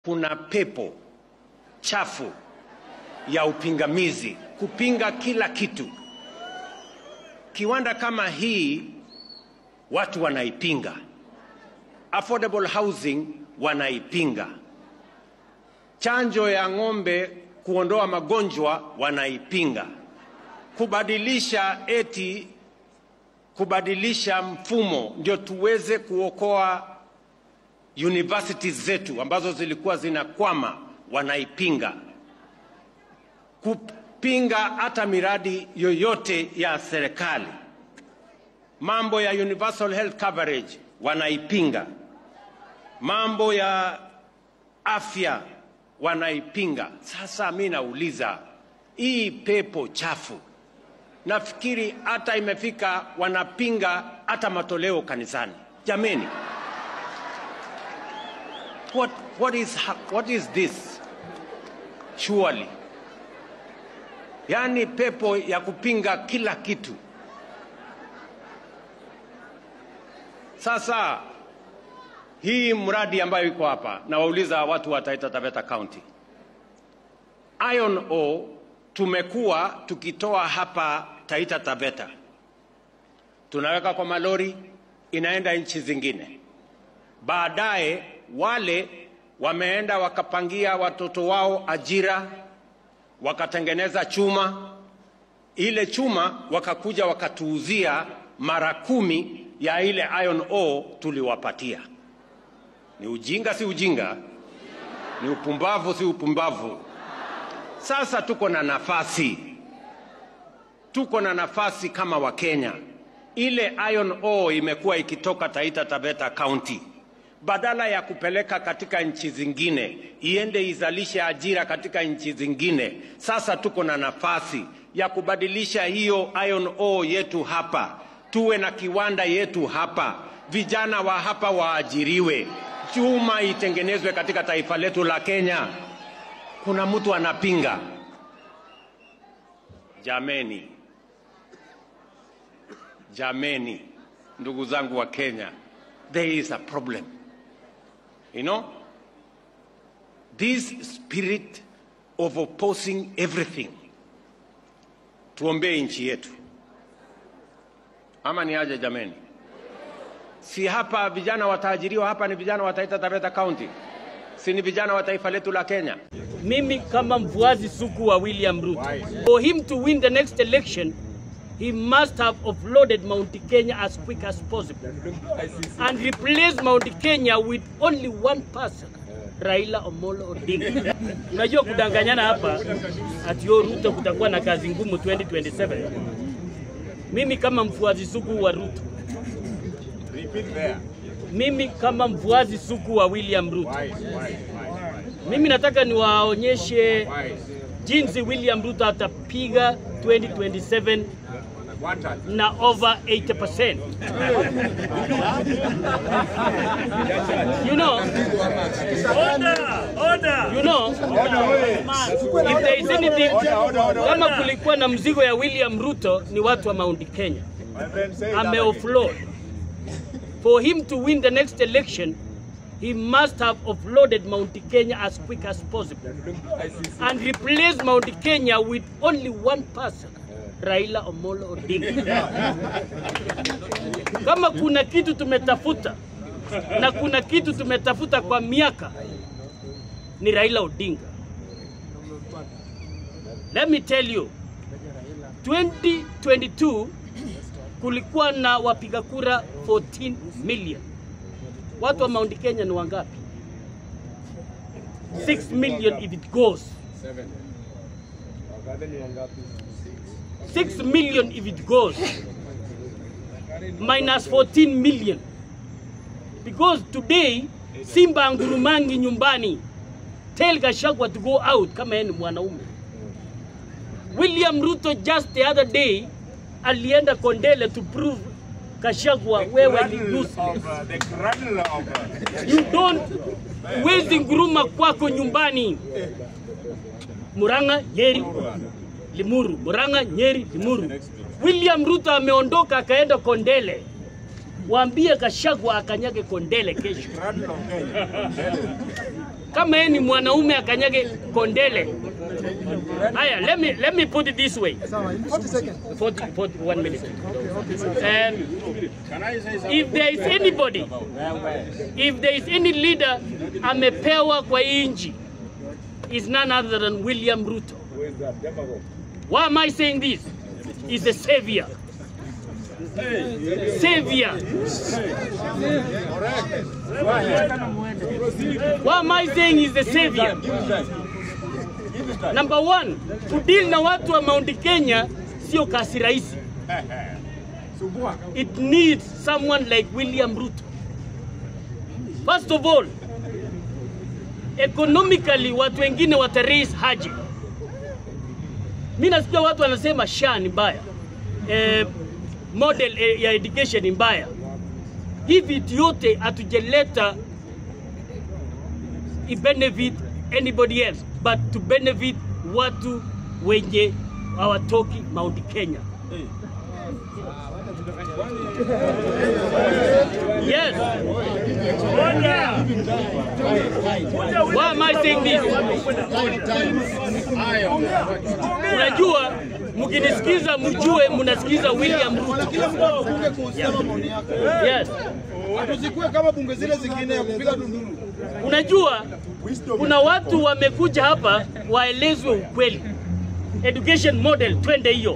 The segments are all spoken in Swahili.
kuna pepo chafu ya upingamizi kupinga kila kitu. Kiwanda kama hii watu wanaipinga, affordable housing wanaipinga, chanjo ya ng'ombe kuondoa magonjwa wanaipinga, kubadilisha eti kubadilisha mfumo ndio tuweze kuokoa universities zetu ambazo zilikuwa zinakwama wanaipinga, kupinga hata miradi yoyote ya serikali. Mambo ya universal health coverage wanaipinga, mambo ya afya wanaipinga. Sasa mi nauliza hii pepo chafu, nafikiri hata imefika wanapinga hata matoleo kanisani. Jameni, what, what, is, hap- what is this surely? Yaani pepo ya kupinga kila kitu. Sasa hii mradi ambayo iko hapa, nawauliza watu wa Taita Taveta County, iron ore tumekuwa tukitoa hapa Taita Taveta, tunaweka kwa malori, inaenda nchi zingine. Baadaye wale wameenda wakapangia watoto wao ajira, wakatengeneza chuma. Ile chuma wakakuja wakatuuzia mara kumi ya ile iron ore tuliwapatia. Ni ujinga, si ujinga? Ni upumbavu, si upumbavu? Sasa tuko na nafasi, tuko na nafasi kama Wakenya. Ile iron ore imekuwa ikitoka Taita Taveta County, badala ya kupeleka katika nchi zingine iende izalishe ajira katika nchi zingine. Sasa tuko na nafasi ya kubadilisha hiyo iron ore yetu hapa, tuwe na kiwanda yetu hapa, vijana wa hapa waajiriwe, chuma itengenezwe katika taifa letu la Kenya. Kuna mtu anapinga? Jameni, jameni, ndugu zangu wa Kenya, there is a problem. You know, this spirit of opposing everything. Tuombee nchi yetu, ama ni aje jameni? Si hapa vijana wataajiriwa, hapa ni vijana wa Taita Taveta County, si ni vijana wa taifa letu la Kenya? mimi kama mfuasi suku wa William Ruto. For him to win the next election, he must have offloaded Mount Kenya as quick as possible and replace Mount Kenya with only one person, Raila Omolo Odinga. Unajua kudanganyana hapa ati yo Ruto kutakuwa na kazi ngumu 2027. Mimi kama mfuasi suku wa Ruto, mimi kama mfuasi suku wa William Ruto, mimi nataka niwaonyeshe jinsi William Ruto atapiga 2027 na over 80%. You know, you know, if there is anything, kama kulikuwa na mzigo ya William Ruto ni watu wa Mount Kenya. Ame offload. For him to win the next election, he must have offloaded Mount Kenya as quick as possible and replace Mount Kenya with only one person, Raila Omolo Odinga. Kama kuna kitu tumetafuta na kuna kitu tumetafuta kwa miaka ni Raila Odinga. Let me tell you, 2022 kulikuwa na wapiga kura 14 million. Watu wa Mount Kenya ni wangapi? 6 million if it goes. 6 million if it goes. Minus 14 million. Because today Simba ngurumangi nyumbani. Tell Gachagua to go out kama yeye ni mwanaume. William Ruto just the other day alienda Kondele to prove Gachagua wewe ni useless. You don't wezi nguruma kwako nyumbani. Murang'a, Nyeri, Limuru, Murang'a, Nyeri, Limuru. William Ruto ameondoka akaenda Kondele. Waambie Gachagua akanyage Kondele kesho. kama yeye ni mwanaume akanyage kondele. Haya, let me, let me put it this way. 40, 40, one minute. Um, if there is anybody, if there is any leader amepewa kwa hii nchi, is none other than William Ruto. Why am I saying this? He's a savior. Savior. Why am I saying he's the savior? Number one, kudeal na watu wa Mount Kenya sio kasi rahisi. It needs someone like William Ruto. First of all, economically watu wengine wata raise haji. Mi nasikia watu wanasema SHA ni mbaya, eh, model eh, ya education ni mbaya. Hii vitu yote hatujaleta i benefit anybody else but to benefit watu wenye hawatoki Mount Kenya. Yes. Why am I saying this? Unajua, mkinisikiza mjue mnasikiza William Ruto. Yes. Tusikue kama bunge zile zingine ya kupiga dunduru. Unajua, kuna watu wamekuja hapa waelezwe ukweli. Education model, twende hiyo.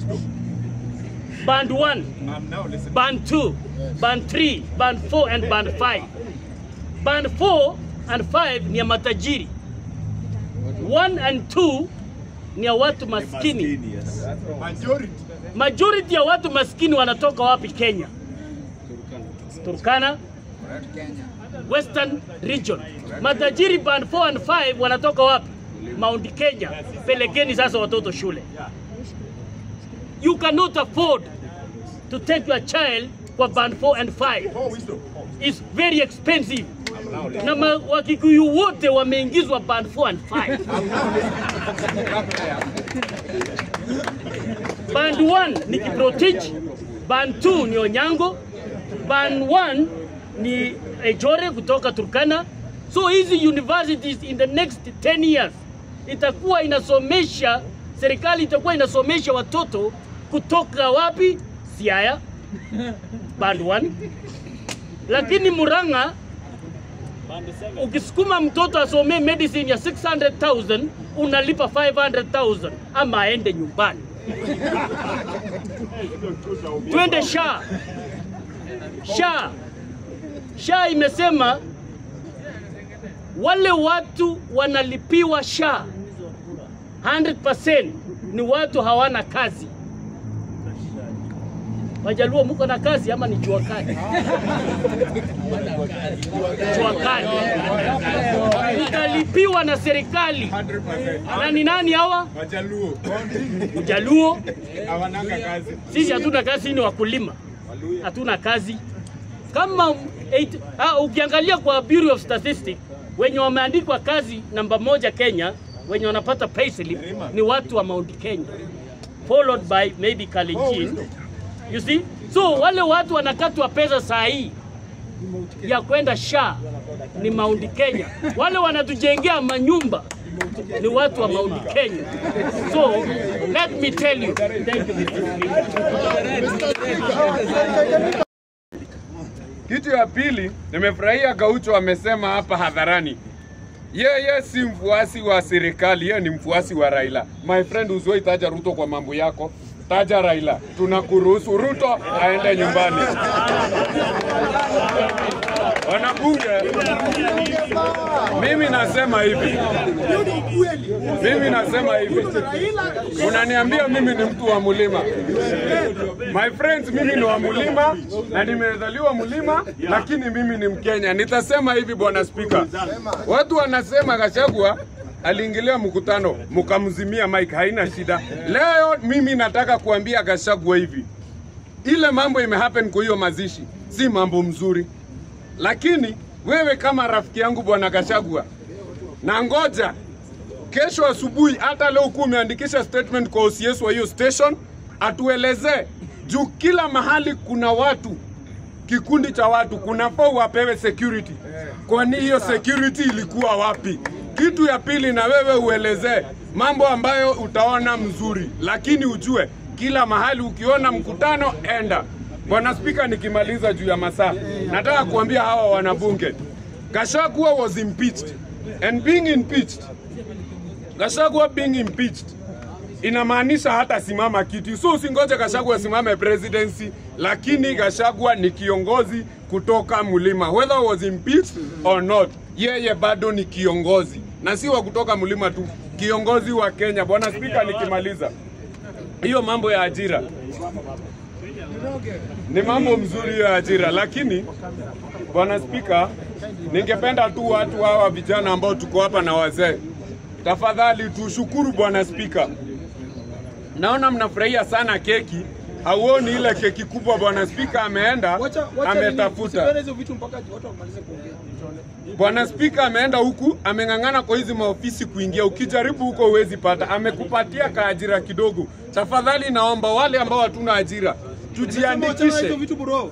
Band 1, band 2, band 3, band 4 and band 5. Band 4 and 5 ni ya matajiri. 1 and 2 ni ya watu maskini. Majority. Majority ya watu maskini wanatoka wapi Kenya? Turkana, Western Region. Matajiri band 4 and 5 wanatoka wapi? Mount Kenya. Pelekeni sasa watoto shule. You cannot afford to take your child kwa band 4 and 5. It's very expensive. Na ma- Wakikuyu wote wameingizwa band 4 and 5. Band 1 ni Kiprotich, band 2 ni Onyango, band 1 ni Ejore kutoka Turkana. So hizi universities in the next 10 years itakuwa inasomesha, serikali itakuwa inasomesha watoto kutoka wapi? Siaya, band 1. Lakini Murang'a ukisukuma mtoto asomee medicine ya 600,000 unalipa 500,000 ama aende nyumbani. Twende SHA. SHA. SHA imesema wale watu wanalipiwa SHA 100% ni watu hawana kazi. Wajaluo muko na kazi ama ni jua kali? Jua kali. Utalipiwa na serikali. Na ni nani hawa? Wajaluo. Mjaluo. Hawananga kazi. Sisi hatuna kazi, ni wakulima, hatuna kazi. Kama eight, ah, ukiangalia kwa Bureau of Statistics wenye wameandikwa kazi namba moja Kenya, wenye wanapata payslip ni watu wa Mount Kenya, followed by maybe Kalenjin. You see? So wale watu wanakatwa pesa saa hii ya kwenda SHA ni Mount Kenya. Wale wanatujengea manyumba ni watu wa Mount Kenya. So let me tell you. Thank you. Mr. Speaker. Kitu ya pili, nimefurahia Gaucho amesema hapa hadharani, yeye si mfuasi wa serikali, yeye ni mfuasi wa Raila. My friend, usiwahi taja Ruto kwa mambo yako, taja Raila. Tunakuruhusu Ruto aende nyumbani. Wanabunge, mimi nasema hivi, mimi nasema hivi, unaniambia mimi ni mtu wa mlima. My friends, mimi ni wa mlima na nimezaliwa mlima, lakini mimi ni Mkenya. Nitasema hivi, bwana spika, watu wanasema Gachagua aliingilia mkutano mkamzimia Mike, haina shida. Leo mimi nataka kuambia Gachagua hivi, ile mambo imehappen kwa hiyo mazishi si mambo mzuri, lakini wewe kama rafiki yangu bwana Gachagua, na ngoja kesho asubuhi, hata leo kuwa umeandikisha statement kwa OCS wa hiyo station, atuelezee juu kila mahali kuna watu kikundi cha watu kunafaa wapewe security. Kwani hiyo security ilikuwa wapi? Kitu ya pili, na wewe uelezee mambo ambayo utaona mzuri, lakini ujue kila mahali ukiona mkutano enda. Bwana Spika, nikimaliza juu ya masaa, nataka kuambia hawa wanabunge, Gachagua was impeached and being impeached, Gachagua being impeached inamaanisha hata simama kiti, so usingoje Gachagua asimame presidency, lakini Gachagua ni kiongozi kutoka mlima, whether was impeached or not, yeye bado ni kiongozi na si wa kutoka mlima tu, kiongozi wa Kenya. Bwana Spika, nikimaliza hiyo mambo ya ajira ni mambo mzuri ya ajira, lakini bwana Spika, ningependa tu watu hawa vijana ambao tuko hapa na wazee, tafadhali tushukuru bwana Spika. Naona mnafurahia sana keki, hauoni ile keki kubwa bwana Spika ameenda Wacha wacha nini, ametafuta. usipende hizo vitu mpaka watu wamalize kuongea. Bwana Spika ameenda huku, ameng'ang'ana kwa hizi maofisi kuingia. Ukijaribu huko huwezi pata, amekupatia kaajira kidogo. Tafadhali naomba wale ambao hatuna ajira Sema wachana na hizo tujiandikishe, vitu bro.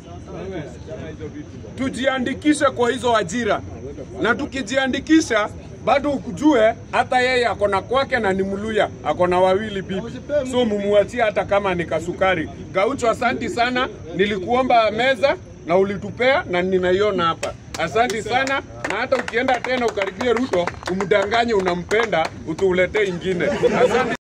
tujiandikishe kwa hizo ajira, na tukijiandikisha bado ukujue hata yeye ako na kwake na ni Mluya, ako na wawili bibi, so mumuachie hata kama ni kasukari. Gaucho, asanti sana, nilikuomba meza na ulitupea na ninaiona hapa. Asanti sana, na hata ukienda tena ukaribie Ruto umdanganye unampenda, utuuletee ingine. Asante.